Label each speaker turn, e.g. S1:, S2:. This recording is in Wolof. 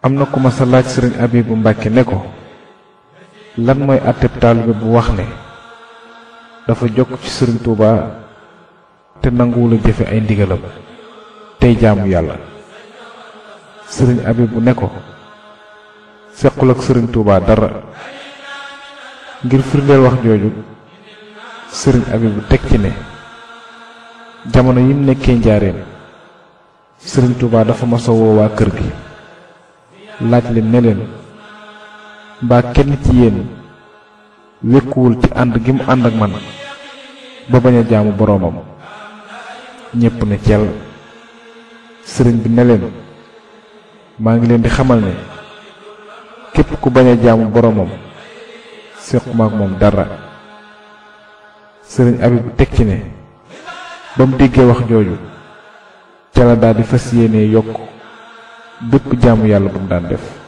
S1: am na ku ma sa laaj sëriñ Abibu Mbàkke ne ko lan mooy àtteb taalibe bu wax ne dafa jokk ci sëriñ Tuuba te nanguwula jëfe ay ndigalam tey jaamu yàlla sëriñ Abibu ne ko sequl ak sëriñ Tuuba dara ngir firndeel wax jooju sëriñ Abibu teg ci ne jamono yim nekkee njaareem sëriñ Tuuba dafa masa woo waa kër gi laaj leen ne leen mbaa kenn ci yéen wékkuwul ci ànd gi mu ànd ak man ba bañ a jaamu boroomam ñépp ne cel sëriñ bi ne leen maa ngi leen di xamal ne képp ku bañ a jaamu boroomam séquma ak moom dara sëriñ Abibu teg ci ne ba mu déggee wax jooju ca la daal di fas yéene yokk bépp jaamu yàlla bu mu daan def